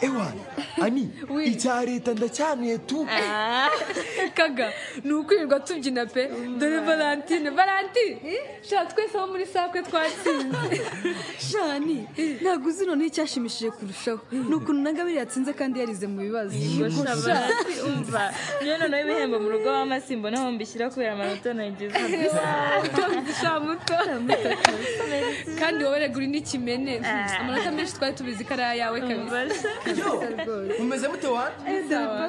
ewana ani icya leta ndacyanuye tu kaga ni ukwirirwa tubyina pe dore valentine valentine sha twese abo muri sakwe twatsinze shani ntabwo uzi noneho icyashimishije kurushaho ni ukuntu nagabire yatsinze kandi yarize mu bibazo umva niyo noneho ibihembo mu rugo w'amasimbo naho mbishyira kubera amanota nagize shamuto kandi wowe reguri n'ikimene amanota menshi twari tubizi ko ari ayawe kabisa Basha. mumeze mute wana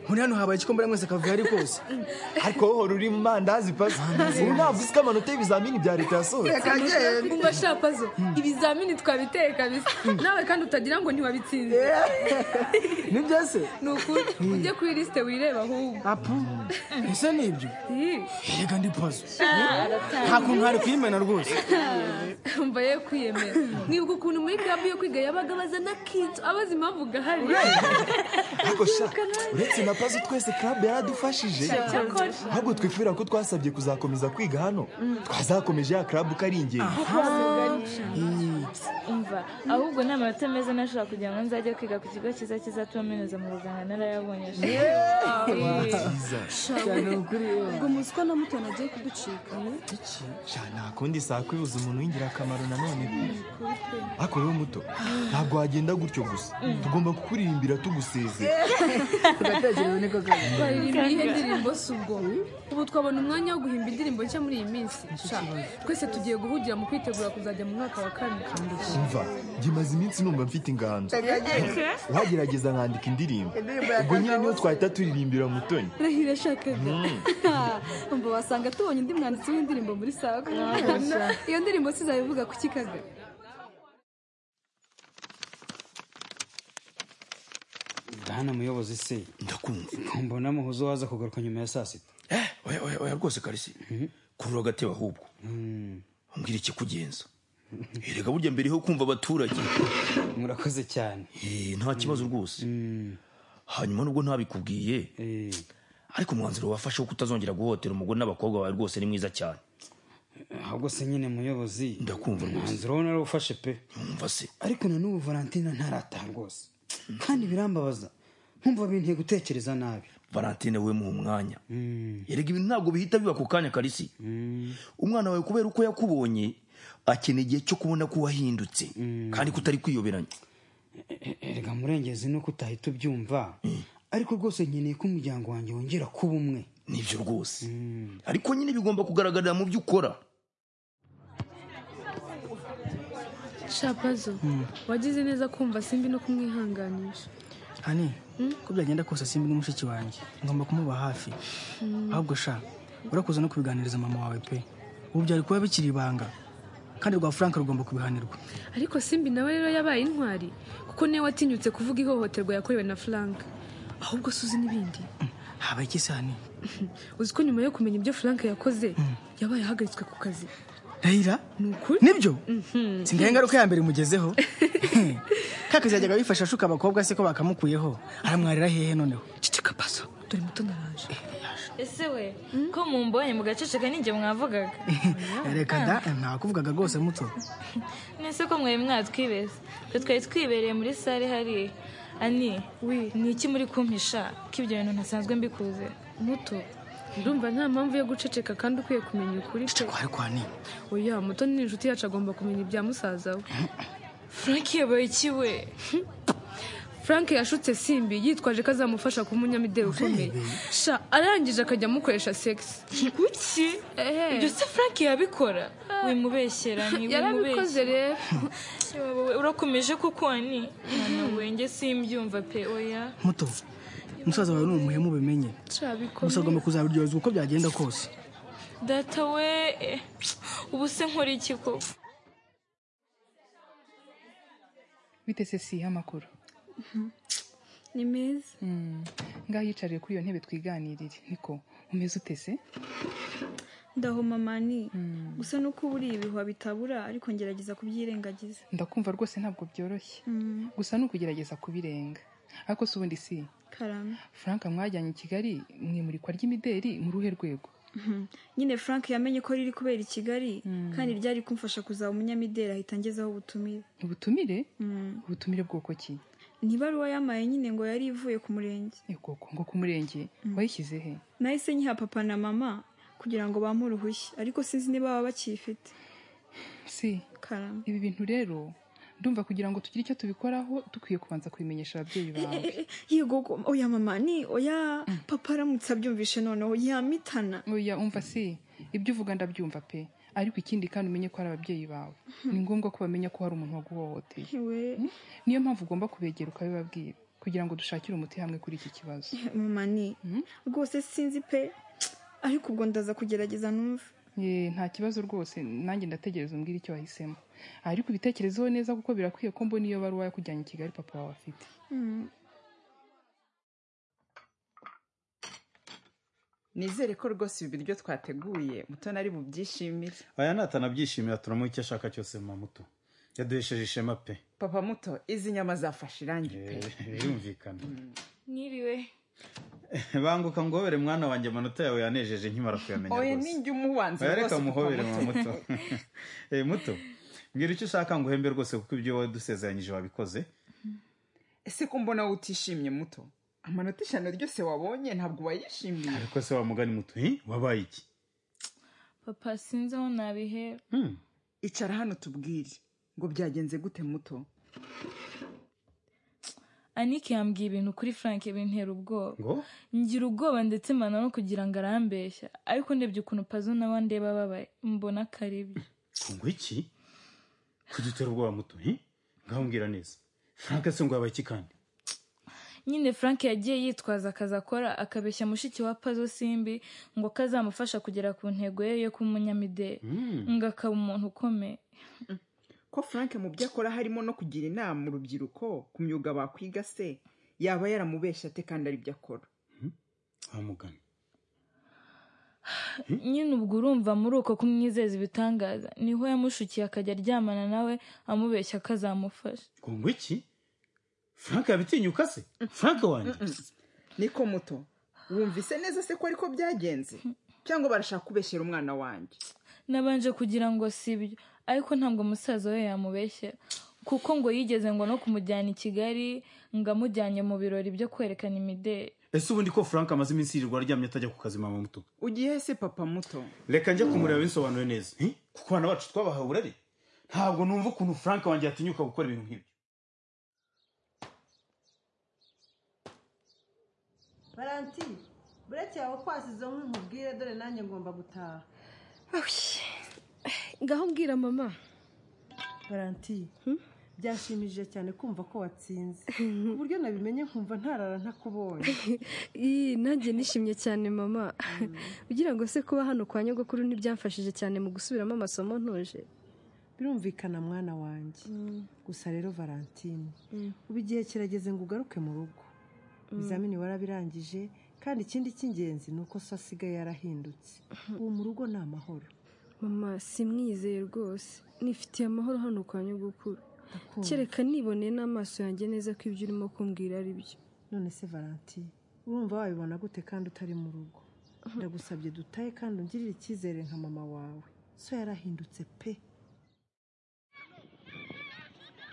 muri hano habaye ikikombora mwese akavuga ari kose ariko wowe uhora uri mu mandazi pasi ubu ntabwo uzi ko amanota y'ibizamini bya leta yasohotse umva shapazo ibizamini twabiteye kabisa nawe kandi utagira ngo ntiwabitsinze nibyo se ni ukuri ujye kuri lisite wireba ahubwo apu ese nibyo Ih, yega ndi pazo nta kuntu hari kuyimena rwose umva ye kwiyemera mwibuka ukuntu muri club yo kwiga yabaga abaza na kids abaza impamvu gahari ariko sha uretse na pazo twese club yaradufashije ahubwo twifurira ko twasabye kuzakomeza kwiga hano twazakomeje ya club uko ari ingenzi umva ahubwo ni amanota meza nashobora kugira ngo nzajye kwiga ku kigo cyiza kizatuma minoza mu ruganga narayabonye ubwo muzi ko na mutoni agiye kuducika sha nta kundi saa kwibuza umuntu w'ingirakamaro nanone ariko wowe muto ntabwo wagenda gutyo gusa tugomba kukuririmbira tugusezera baririmba iyihe ndirimbo si ubwo ubu twabona umwanya wo guhimba indirimbo nshya muri iyi minsi Sha, twese tugiye guhugira mu kwitegura kuzajya mu mwaka wa kane umva njye maze iminsi numva mfite inganzo wagerageza nkandika indirimbo ubwo nyine niyo twahita turirimbira mutoni rahira ashakaga umva wasanga tubonye undi mwanditsi w'indirimbo muri saga iyo ndirimbo sizabivuga kuki kaga bwana muyobozi se ndakumva mbona muhuza waza kugaruka nyuma ya saa sita Eh, oya oya oya rwose karisi kurura agateba ahubwo umbwira ikikugenza erega burya mbere ho kumva abaturage murakoze cyane Eh, nta kibazo rwose hanyuma nubwo ntabikubwiye Eh, ariko umwanzuro wafashe wo kutazongera guhotera umugore n'abakobwa bawe rwose ni mwiza cyane ahubwo se nyine muyobozi Ndakumva rwose. umwanzuro wo narawufashe pe yumva se ariko na n'ubu valentina ntarataha rwose kandi birambabaza nkumva binteye gutekereza nabi valentine we muha umwanya erega ibintu ntabwo bihita biba ku kanya karisi umwana wawe kubera uko yakubonye akeneye igihe cyo kubona ko wahindutse kandi kutari kwiyoberanya E- erega murengezi nuko utahita ubyumva ariko rwose nkeneye ko umuryango wanjye wongera kuba umwe nibyo rwose ariko nyine bigomba kugaragarira mu byo ukora shapazo wagize neza kumva simbi no kumwihanganisha hani ko byagenda kose simbi ni mushiki wanjye ngomba kumuba hafi ahubwo sha urakuza no kubiganiriza mama wawe pe ubu byari kuba bikiri ibanga kandi rwa frank rugomba kubihanirwa ariko simbi nawe rero yabaye intwari kuko niwe watinyutse kuvuga ihohoterwa yakorewe na frank ahubwo suzi n'ibindi habaye iki se hani uzi ko nyuma yo kumenya ibyo frank yakoze yabaye ahagaritswe ku kazi rayira ukuri. nibyo singaye ingaruka ya mbere imugezeho kakazi yajyaga yifasha ashuka abakobwa se ko bakamukuyeho aramwarira hehe noneho cicika paso dore muto naranje ese we ko mumbonye mugaceceka ninjye mwavugaga reka da ntakuvugaga rwose muto nese ko mwari mwatwibeza twe twari twibereye muri sare hariya ani Wi. ni iki muri kumpisha ko ibyo bintu ntasanzwe mbikuze muto ndumva nta mpamvu yo guceceka kandi ukwiye kumenya ukuri pe kwari kwani oya muto ni inshuti yacu agomba kumenya ibya musaza we frank yabaye iki we frank yashutse simbi yitwaje ko azamufasha kuba umunyamideli ukomeye sha arangije akajya amukoresha segisi kuki Ehe. ibyo se frank yabikora wimubeshyera yarabikoze rero urakomeje kuko ani mwana wenge simbyumva pe oya muto musaza wawe ni umuhemu bimenye gusa agomba kuzabiryozwa uko byagenda kose data we eh, ubu se nkora iki koko bite se si y'amakuru ni meza ngaho yicariye kuri iyo ntebe twiganirire niko umeze ute se ndahoma mani gusa nuko uba uriye ibihwa bitabura ariko ngerageza kubyirengagiza ndakumva rwose ntabwo byoroshye gusa ni ukugerageza kubirenga ariko si ubundi si karame frank mwajyanye i kigali mwimurikwa ry'imideli mu ruhe rwego nyine frank yamenye ko riri kubera i kigali kandi ryari kumfasha kuzaba umunyamideli ahita ngezaho ubutumire ubutumire ubutumire bwoko ki ni ibaruwa yamaye nyine ngo yari ivuye ku murenge Eh, koko ngo ku murenge wayishyize he nahise nyiha papa na mama kugira ngo bampe uruhushya ariko sinzi niba baba bakiyifite si karama ibi bintu rero ndumva kugira ngo tugire icyo tubikoraho dukwiye kubanza kubimenyesha ababyeyi bawe Eh, eh, yego go- oya mama ni oya papa aramutse abyumvishe noneho yamitana oya umva si ibyo uvuga ndabyumva pe ariko ikindi kandi umenye ko ari ababyeyi bawe ni ngombwa ko bamenya ko hari umuntu waguhohoteye we niyo mpamvu ugomba kubegera ukabibabwira kugira ngo dushakire umuti hamwe kuri iki kibazo mama ni rwose sinzi pe ariko ubwo ndaza kugerageza numve Ye, nta kibazo rwose nanjye ndategereza umbwire icyo wahisemo ariko ubitekerezeho neza kuko birakwiye ko mbona iyo baruwa yakujyanye i kigali papa wawe afite Mm. nizere ko rwose ibi biryo twateguye mutoni ari bubyishimire aya natanabyishimira turamuha icyo ashaka cyose mama muto yaduhesheje ishema pe papa muto izi nyama zafashe irangi pe birumvikana Mwiriwe. banguka ngohobere mwana wanjye amanota yawe yanejeje nkimara kuyamenya oya rwose ninjye umubanza Oya, rwose reka muhobere Papa mama muto Eh, muto mbwira icyo ushaka ngo uhembe rwose kuko ibyo wowe dusezeranyije wabikoze ese ko mbona wowe utishimye muto amanota eshanu ryose wabonye ntabwo wayishimiye ariko se wa mugani muto hi? wabaye iki papa sinzi aho nabihera icara hano tubwire ngo byagenze gute muto anike yambwiye ibintu kuri frank bintera ubwoba ngo ngira ubwoba ndetse mpana no kugira ngo arambeshya ariko ndebye ukuntu pazo nawe ndeba babaye mbona akaribyo ngo iki kudutera ubwoba muto hi? ngaho mbwira neza frank se ngo wabaye iki kandi nyine frank yagiye yitwaza akazi akora akabeshya mushiki wa pazo simbi ngo kazamufasha kugera ku ntego ye yo kuba umunyamideli ngo akaba umuntu ukomeye ko frank mu byo akora harimo no kugira inama urubyiruko ku myuga bakwiga se yaba yaramubeshya ate kandi aribyo akora wa mugani nyine ubwo urumva muri uko kumwizeza ibitangaza niho yamushukiye akajya aryamana nawe amubeshya ko azamufasha ngo ngo iki frank yabitinyuka se frank wanjye niko muto wumvise neza se ko ariko byagenze cyangwa barashaka kubeshyera umwana wanjye nabanje kugira ngo sibyo ariko ntabwo musaza we yamubeshya kuko ngo yigeze ngo no kumujyana i kigali ngo amujyanye mu birori byo kwerekana imideli ese ubundi ko frank amaze iminsi yirirwa aryamye atajya ku kazi mama muto ugiye se papa muto reka njya kumureba binsobanure neza hi? kuko abana bacu twabahaye uburari ntabwo numva ukuntu frank wanjye yatinyuka gukora ibintu nk'ibyo baranti bureke yawe kwasize nkwi nkubwire dore nanjye ngomba gutaha ngaho mbwira mama baranti byashimishije cyane kumva ko watsinze ku buryo nabimenye nkumva ntarara ntakubonye Ii, nanjye nishimye cyane mama ugira ngo se kuba hano kwa nyogokuru ntibyamfashije cyane mu gusubiramo amasomo ntuje birumvikana mwana wanjye gusa rero valentine ubu igihe kirageze ngo ugaruke mu rugo ibizamini warabirangije kandi ikindi cy'ingenzi ni uko so asigaye yarahindutse ubu mu rugo ni amahoro mama simwizeye rwose nifitiye amahoro hano kwa nyogokuru kereka niboneye n'amaso yanjye neza ko ibyo urimo kumbwira ari byo none se valanti urumva wabibona gute kandi utari mu rugo ndagusabye dutahe kandi ungirire icyizere nka mama wawe so yarahindutse pe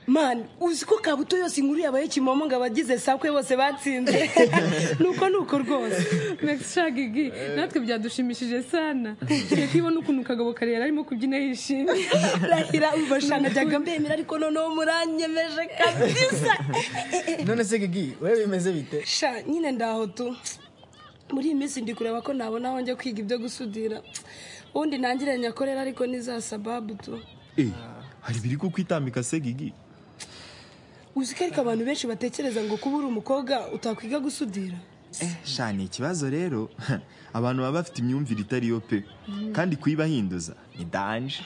mani uzi ko kabuto yose inkuru yabaye kimomo ngo abagize sakwe bose batsinze nuko nuko rwose Mexica Gigi natwe byadushimishije sana kereka ibona ukuntu kagabo karere arimo kubyina yishimye rahira ubasha najyaga mbemera ariko noneho muranyemeje kabisa none se gigi wowe bimeze bite sha nyine ndaho tu muri iyi minsi ndi kureba ko nabona aho njya kwiga ibyo gusudira ubundi nangire nyakorera ariko ni za sababu tu hari biri kukwitambika se gigi uzi ko ariko abantu benshi batekereza ngo kuba uri umukobwa utakwiga gusudira sha ni ikibazo rero abantu baba bafite imyumvire itari yo pe kandi kuyibahinduza ni danje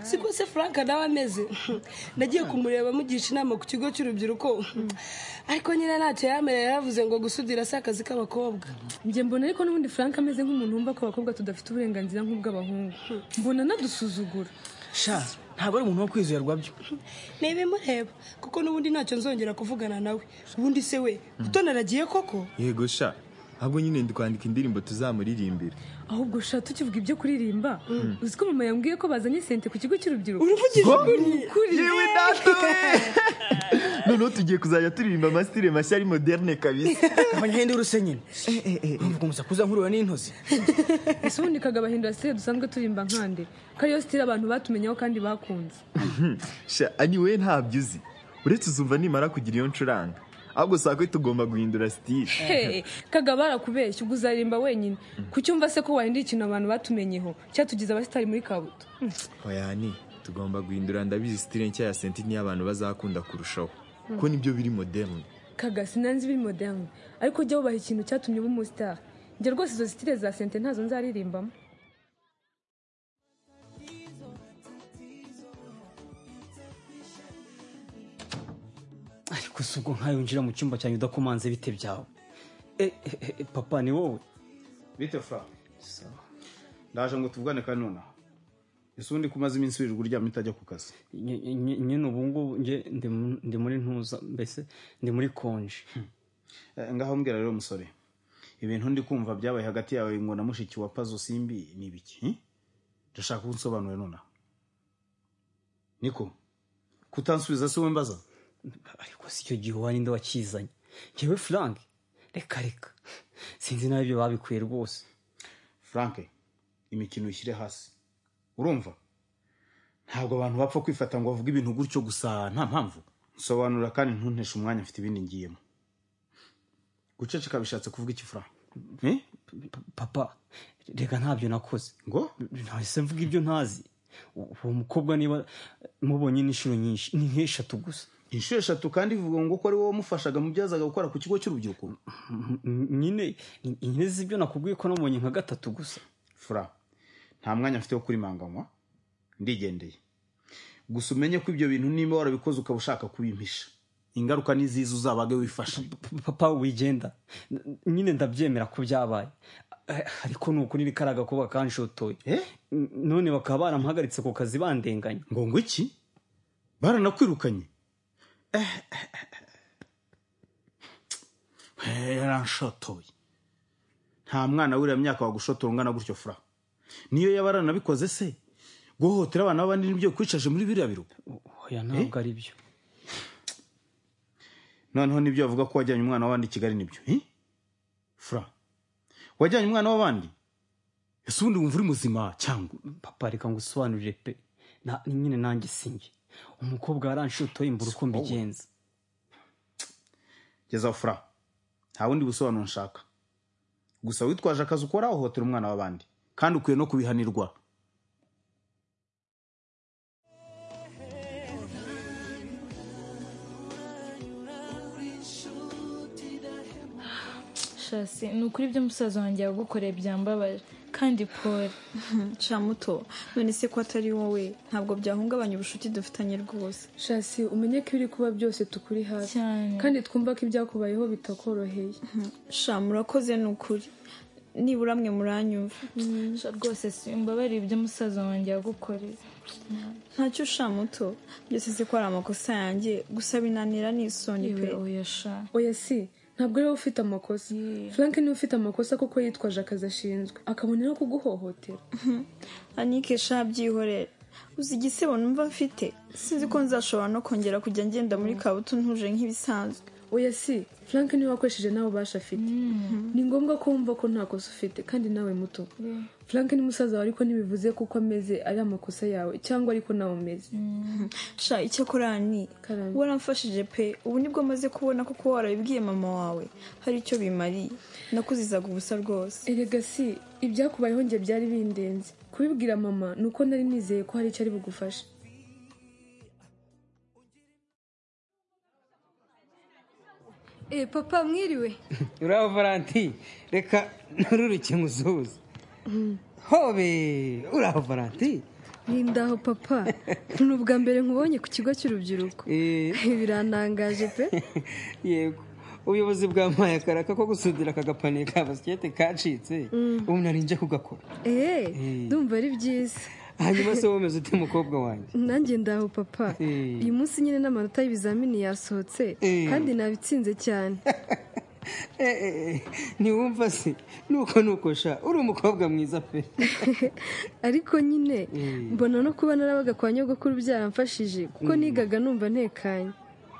siko se frank nawe ameze nagiye kumureba amugisha inama ku kigo cy'urubyiruko ariko nyine ntacyo yamerera yaravuze ngo gusudira si akazi k'abakobwa njye mbona ariko n'ubundi frank ameze nk'umuntu wumva ko abakobwa tudafite uburenganzira nk'ubw'abahungu mbona anadusuzugura sha ntabwo ari umuntu wo kwizerwa byo ntibimureba kuko n'ubundi ntacyo nzongera kuvugana nawe ubundi se we gutona aragiye koko yego sha ahubwo nyine ndi kwandika indirimbo tuzamuririmbira ahubwo ushaka tukivuga ibyo kuririmba uzi ko mama yambwiye ko bazanye sente ku kigo cy'urubyiruko Uruvugije Ngo? ukuri? ukuri yewe data noneho tugiye kuzajya turirimba amasitire mashya ari moderne kabisa abanyahindi uruse nyine mvuga umusakuza nkurura n'intozi ese ubundi kagabahindura stile dusanzwe turimba nkande ko ariyo stile abantu batumenyeho kandi bakunze sha anyway ntabyo uzi uretse uzumva nimara kugira iyo ncuranga ahubwo saa kwe tugomba guhindura sitire Hey, kagaba arakubeshya ubwo uzaririmba wenyine ku cyumva se ko wahinduye ikintu abantu batumenyeho cyatugize abasitari muri kabuto oyani tugomba guhindura ndabizi sitire nshya ya senti niyo abantu bazakunda kurushaho Mm. kuko nibyo biri moderne kaga sinanzi biri moderne ariko jya wubaha ikintu cyatumye uba umusitari njye rwose izo sitire za sente ntazo nzaririmbamo ariko si ubwo nkawe winjira mu cyumba cyanyu udakomanze bite byawe Eh, eh, eh, papa ni wowe bite fura ndaje ngo tuvugane kanona ese ubundi ko umaze iminsi wirirwa uryamye utajya ku kazi Nye- nye- nyine ubu ngubu nge ndi mu- ndi muri ntuza mbese ndi muri konje Eh, ngaho mbwira rero musore ibintu ndi kumva byabaye hagati yawe ngo na mushiki wa pazo simbi ni ibiki hmm? ndashaka ko unsobanurira nonaha niko kutansubiza si wowe mbaza ariko si icyo gihe uwa ninde wakizanye ngewe frank reka reka sinzi nawe ibyo babikuye rwose frank imikino uyishyire hasi urumva ntabwo abantu bapfa kwifata ngo bavuge ibintu gutyo gusa nta mpamvu nsobanura kandi ntunteshe umwanya mfite ibindi ngiyemo guceceka bishatse kuvuga iki frank Eh? papa reka ntabyo nakoze ngo ntahise mvuga ibyo ntazi U- uwo mukobwa niba mubonye n'inshuro nyinshi ni nk'eshatu gusa inshuro eshatu kandi ivuga ngo ko ari wowe wamufashaga mu byo yazaga gukora ku kigo cy'urubyiruko nyine nyine zi ibyo nakubwiye ko nabonye nka gatatu gusa fura nta mwanya mfite wo kurimanganywa ndigendeye gusa umenye ko ibyo bintu niba warabikoze ukaba ushaka kubimpisha ingaruka ni ziza uzabage wifasha papa wigenda N- nyine ndabyemera ko byabaye Eh, ariko ni ukuri ni kariya gakobwa kanshotoye N- none bakaba baramuhagaritse ku kazi bandenganye ngo ngo iki baranakwirukanye Eh, yaranshotoye nta mwana w'uriya myaka wagushotora ungana gutyo fura niyo yaba aranabikoze se guhohotera abana b'abandi nibyo kwicaje muri biriya biruka oya ntabwo ari byo noneho nibyo bavuga ko wajyanye umwana w'abandi i kigali nibyo eh? fura wajyanye umwana w'abandi ese ubundi wumva uri muzima cyangwa papa reka ngo usobanurire pe Na- nyine nanjye sinjye umukobwa yaranshotoye mbura uko mbigenza geza fura nta bundi busobanuro nshaka gusa witwaje akazi ukora wahohotera umwana w'abandi kandi ukwiye no kubihanirwa shasi ni ukuri ibyo musaza wanjye yagukoreye byambabaje kandi pole muto none se ko atari wowe ntabwo byahungabanya ubucuti dufitanye rwose shasi umenye ko ibiri kuba byose tukuri hafi kandi twumva ko ibyakubayeho bitakoroheye sha murakoze ni ukuri nibura mwe muranyumva rwose simbabariye ibyo musaza wanjye yagukoreye ntacyo sha muto byose si ko ari amakosa yanjye gusa binanira n'isoni pe Yewe, oya sha oya si ntabwo ari wowe ufite amakosa frank niwe ufite amakosa kuko yitwaje akazi ashinzwe akabona no kuguhohotera anike sha byihorere uzi igisebo numva mfite sinzi ko nzashobora no kongera kujya ngenda muri kabuto ntuje nk'ibisanzwe oya si frank niwe wakoresheje nawe ubasha afite ni ngombwa ko wumva ko nta kosa ufite kandi nawe muto frank ni musaza wawe ariko ntibivuze kuko ameze ari amakosa yawe cyangwa ariko nawe umeze sha icyakora ni waramfashije pe ubu nibwo maze kubona ko kuba warabibwiye mama wawe hari icyo bimariye nakuzizaga ubusa rwose erega si ibyakubayeho njye byari bindenze kubibwira mama ni uko nari nizeye ko hari icyo ari bugufashe Eh, papa mwiriwe uriya valanti reka ntururuke muzuza hobe uriya valanti Nindaho papa ni ubwa mbere nkubonye ku kigo cy'urubyiruko Eh. birantangaje pe yego ubuyobozi bwampaye akaraka ko gusudira aka gapaniye ka basikete kacitse Mm. ubu nari nje kugakora eee Eh. ndumva ari byiza hanyuma se womeze uti mukobwa wanjye nanjye ndaho papa Eh. uyu munsi nyine n'amanota y'ibizamini yasohotse Eh. kandi nabitsinze cyane ntiwumva se nuko nukosha uri umukobwa mwiza pe ariko nyine Mm. mbona no kuba narabaga kwa nyogokuru byaramfashije kuko Mm. nigaga numva ntekanye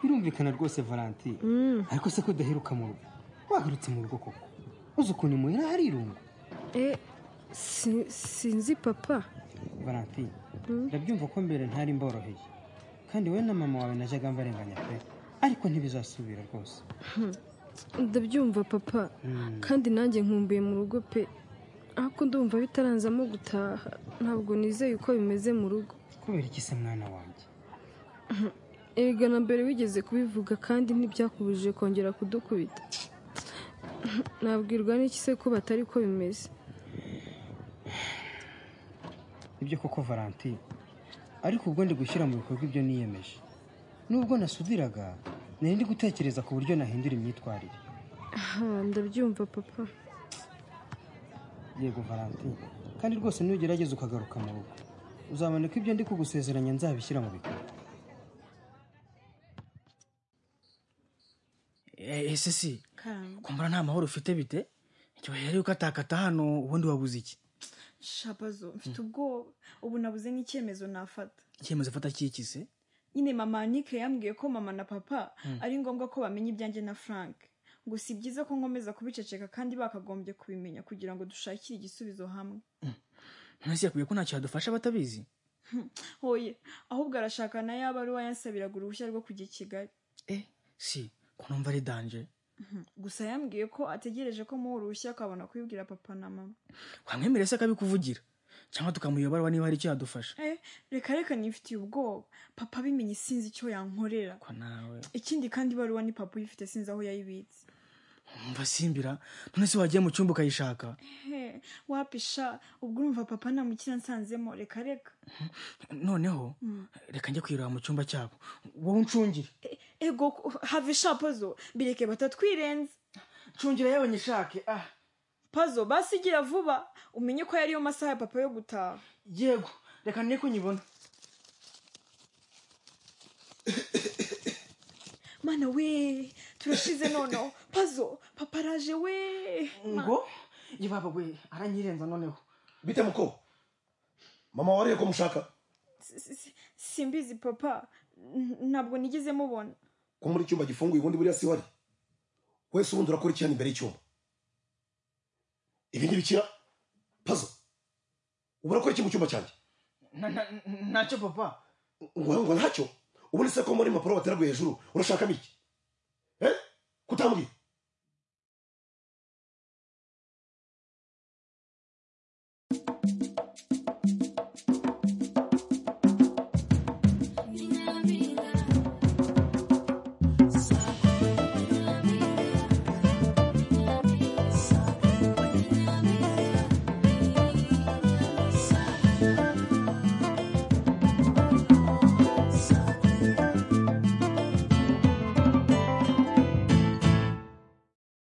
birumvikana rwose valentine Mm. ariko se ko udaheruka mu rugo wagarutse mu rugo koko uzi ukuntu muhera hari irungu Eh, si- sinzi papa valentine Mm. ndabyumva ko mbere ntari mboroheye kandi wowe na mama wawe najyaga mbarenganya pe ariko ntibizasubira rwose Hmm. ndabyumva papa Mm. kandi nanjye nkumbuye mu rugo pe ariko ndumva bitaranzamo gutaha ntabwo nizeye uko bimeze mu rugo kubera iki se mwana wanjye erega na mbere wigeze kubivuga kandi ntibyakubujije kongera kudukubita nabwirwa n'iki se ko batari ko bimeze nibyo koko valentine ariko ubwo ndi gushyira mu bikorwa ibyo niyemeje nubwo nasudiraga nari ndi gutekereza ku buryo nahindura imyitwarire aha ndabyumva papa yego valentine kandi rwose nugerageza ukagaruka mu rugo uzabona ko ibyo ndi kugusezeranya nzabishyira mu bikorwa ese si kumbura nta mahoro ufite bite ntibyobere yuko atakata hano ubundi wabuze iki shabazo mfite ubwoba ubu nabuze n'icyemezo nafata icyemezo afata kikise nyine mama nike yambwiye ko mama na papa Mm. ari ngombwa ko bamenya ibyanjye na frank ngo si byiza ko nkomeza kubiceceka kandi bakagombye kubimenya kugira ngo dushakire igisubizo hamwe ntasi yakwiye ko ntacyo yadufasha batabizi hoye ahubwo arashaka na ya baruwa yansabiraga uruhushya rwo kujya i kigali si ko numva ari danje Mhm. gusa yambwiye ko ategereje ko muha uruhushya akabona kubibwira papa na mama wamwemerera se akabikuvugira cyangwa tukamuyobora niba hari icyo yadufasha eh reka reka nifitiye ubwoba papa abimenye sinzi icyo yankorera nawe ikindi kandi ibaruwa ni papa uyifite sinzi aho yayibitse umva simbira none se wagiye mu cyumba ukayishaka he wapisha ubwo urumva papa nta mukira nsanzemo reka reka noneho Mm. reka njye kwireba mu cyumba cyabo wowe uncungire ego have shapazo bireke batatwirenze ncungira yabonye ishake ah pazo basi igira vuba umenye ko yariyo masaha ya papa yo gutaha yego reka nne ko nyibona mana we turashize noneho pazo papa araje we ngo yibaba we aranyirenza noneho bite muko mama wariye ko mushaka Si- si- si- simbizi papa N- ntabwo nigeze mubona ko muri icyumba gifunguye ubundi buriya si wari wese ubundi urakora iki hano imbere y'icyumba ibi ntibikira pazo ubu urakora iki mu cyumba cyanjye ntacyo papa ngo ngo ntacyo ubundi se ko muri impapuro wateraguye hejuru urashakamo iki eh kutambwira